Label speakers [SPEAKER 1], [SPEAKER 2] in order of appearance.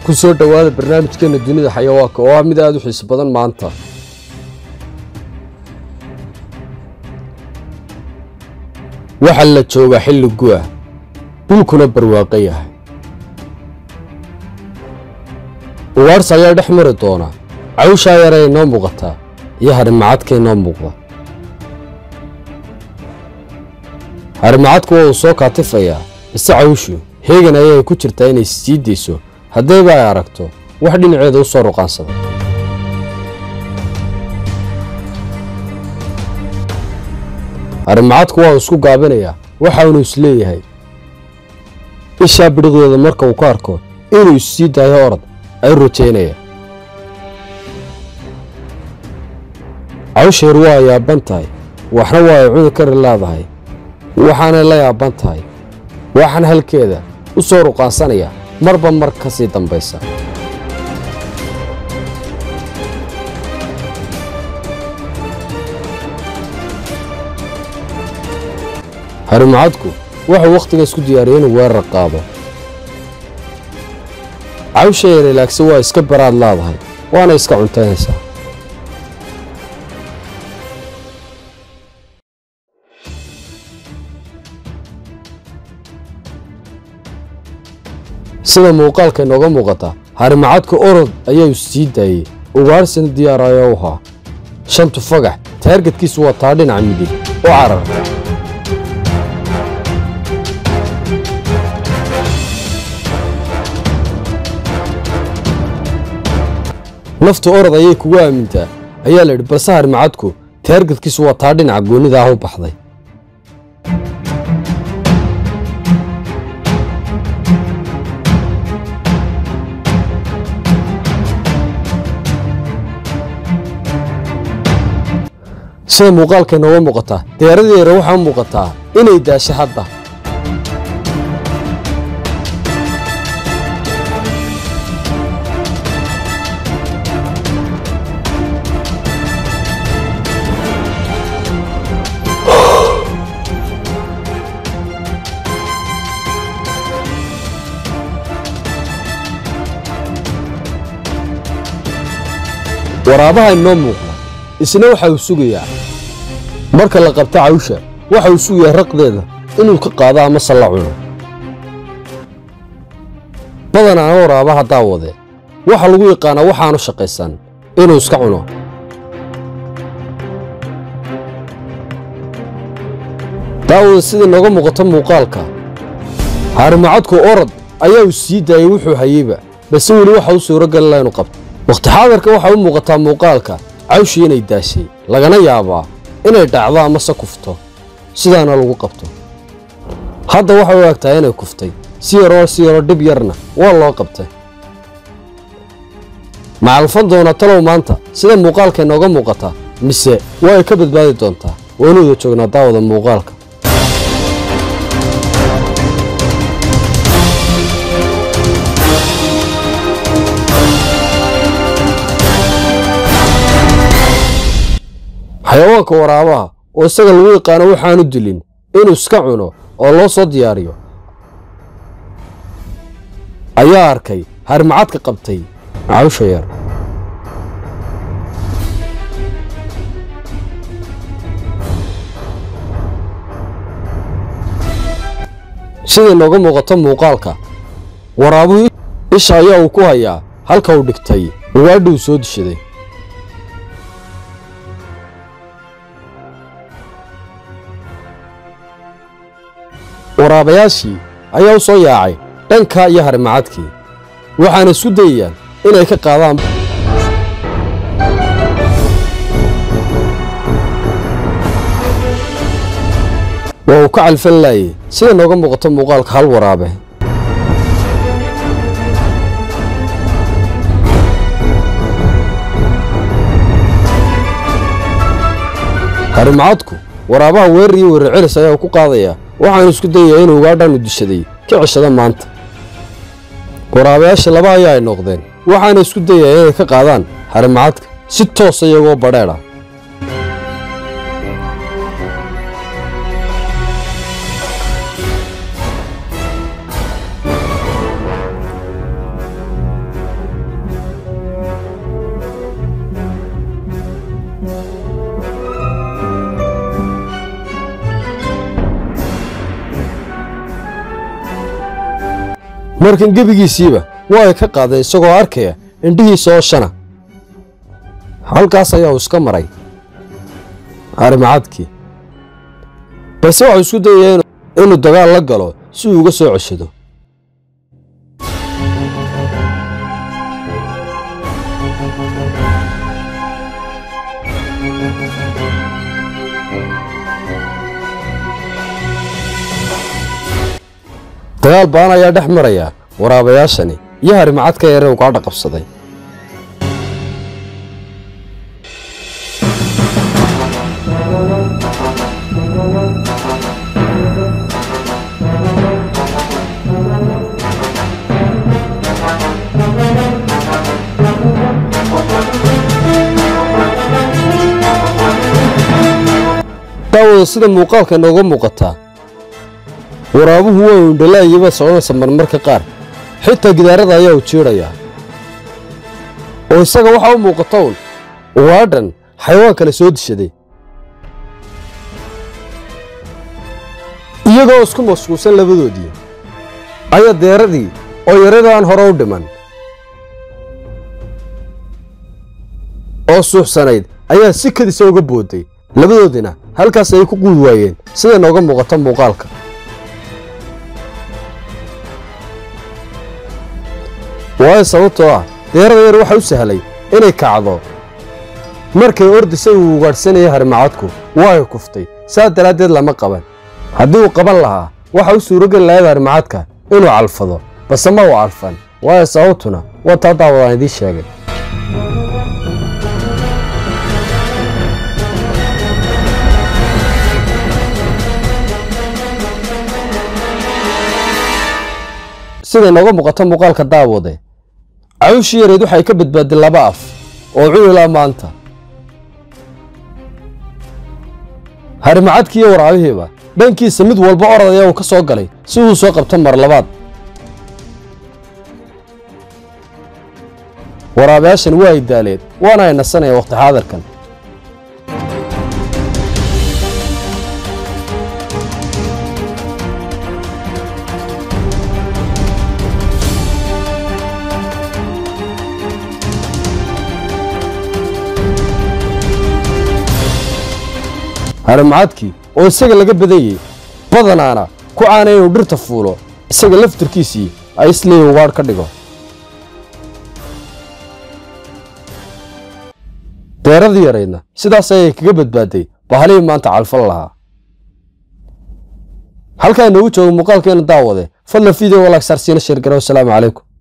[SPEAKER 1] ku soo dhowaada barnaamijkeena dunida xayawaanka oo ah mid aad u xiiso badan maanta waxaa la joogaa xilli gu'a dhulkuna barwaaqo yahay uwaadhs ayaa dhex mari doona cawshaa yaree inoo muuqataa iyo harimacadka inoo muuqda harimacadku waa uu soo kaatifayaa bise cawshu heegan ayay ku jirtaa inay sii dayso haddayba ay aragto wax dhinaceeda u soo ruqaansada harimacadku waa uu isku gaabinayaa waxaanu isleeyahay ishaa bidhiqdeeda marka uu ka arko inuu issii daayo orod ay rajaynaya cawsheer waa yaaban tahay waxna waa ay cuni kari leedahay waxaanay la yaaban tahay waxaan halkeeda u soo ruqaansanaya marba mar ka sii dambaysa harimacadku wuxuu wakhtiga isku diyaariyay inuu weerar qaado cawsha yarelaagse waa iska baraad leedahay waana iska cuntaynaysaa sida muuqaalka inooga muuqata harimacadka orod ayaa sii daayey ugaadhsina diyaarayo u haa shantu fagax taargetkiisu waa taa dhinaca midig oo carar nafta orod ayay kugu aamintaa ayaa la yidhi balse harimacadku taargetkiisu waa taa dhinaca goonnida ah u baxday sida muuqaalka inooga muuqataa diyaaradii yare waxaa u muuqataa inay daasho hadda waraabaha inoo muuqda isna waxa uu sugayaa marka la qabto cawsha waxa uu sugayaa raqdeeda inuu ka qaado amase la cuno badanaana waraabaha daawade waxa lagu yaqaanaa waxaanu shaqaysan inuu iska cuno daawada sidai nooga muuqato muuqaalka harimacadku orod ayaa uu sii daayey wuxuu hayeyba balse weli waxa u suuragelila inuu qabto wakhti xaadarka waxaa u muuqataa muuqaalka cawshii inay daashay lagana yaabaa inay dhacdo amase kufto sidaana lagu qabto hadda waxay u egtahay inay kuftay si yaroo si yaroo dhib yarna waa loo qabtay macalfan doona talow maanta sida muuqaalka inooga muuqata mise waa ay ka badbaadi doontaa waynu wada joognaa daawada muuqaalka xayawaanka waraabaha oo isaga lagu yaqaano waxaanu dilin inuu iska cuno oo loo soo diyaariyo ayaa arkay harimacadka qabtay cawsha yar siday nooga muuqato muuqaalka waraabuhu isha ayaa uu ku hayaa halka uu dhigtay ugaadhi uu soo dishaday waraabayaashii ayaa u soo yaacay dhanka iyo harimacadkii waxaana isku dayayaan inay ka qaadaan waa uu ka calfan laayey sida nooga muuqato muuqaalka hal waraabe harimacadku waraabaha weerar iyo weerar celis ayaa ku qaadayaa waxaanu isku dayayaa inuu ugaadhaanu dishaday ka ceshada maanta waraabayaasha laba ayaa ay noqdeen waxaana isku dayayaa inay ka qaadaan harimacadka si toosa iyagoo badheedha markan gebigiisiiba waa ay ka qaadeen isagoo arkaya indhihiisa oo shana halkaas ayaa uu iska maray harimacadkii balse waxuu isku dayaya inuu dagaal la galo si uu uga soo ceshado dagaal ba'an ayaa dhex maraya waraabayaashani iyo harimacadka yare uu gaadha qabsaday daawada sida muuqaalka inooga muuqataa waraabuhu waa indhalaayaba soconaysa marmarka qaar xitaa gidaarada ayaa u jiidhayaa oo isaga waxaa u muuqata un ugaadhan xayawaan kale soo dishaday iyagoo isku mashquulsan labadoodii ayaa deeradii oo yaradii aan hore u dhiman oo suuxsanayd ayaa si kadisa uga booday labadoodina halkaas ay ku quudi waayeen sida nooga muuqata muuqaalka waayo sababtoo ah deerada yar waxa u sahlay inay kacdo markay ordisay uu ugaadhsanayay harimacadku waa ay kuftay saas daraaddeed lama qaban haddii uu qaban lahaa waxa u suurogeli lahayd harimacadka inuu calfado base ma uu calfan waayo sababtuna waa taa daawadaan idiin sheegay sida inooga muuqato muuqaalka daawade cawshii yareed waxay ka badbaaday laba af oo cunilaa maanta harimacadkii iyo waraabihiiba dhankiisa mid walba orad ayaa uu ka soo galay si uu soo qabto mar labaad waraabayaashan waa ay daaleen waana ay nasanayaan wakhti xaadirkan harimacadkii oo isaga laga badanyey badanaana ku caanay inuu dhirta fuulo isaga laftirkiisii ay isleeyi ugaadh ka dhigo deeradii yaraydna sidaas ayay kaga badbaaday bahalihii maanta calfal lahaa halkaa inoogu jooga muuqaalkeena daawade fadlan video walaag saarsiina sheergara wasalaamu calaykum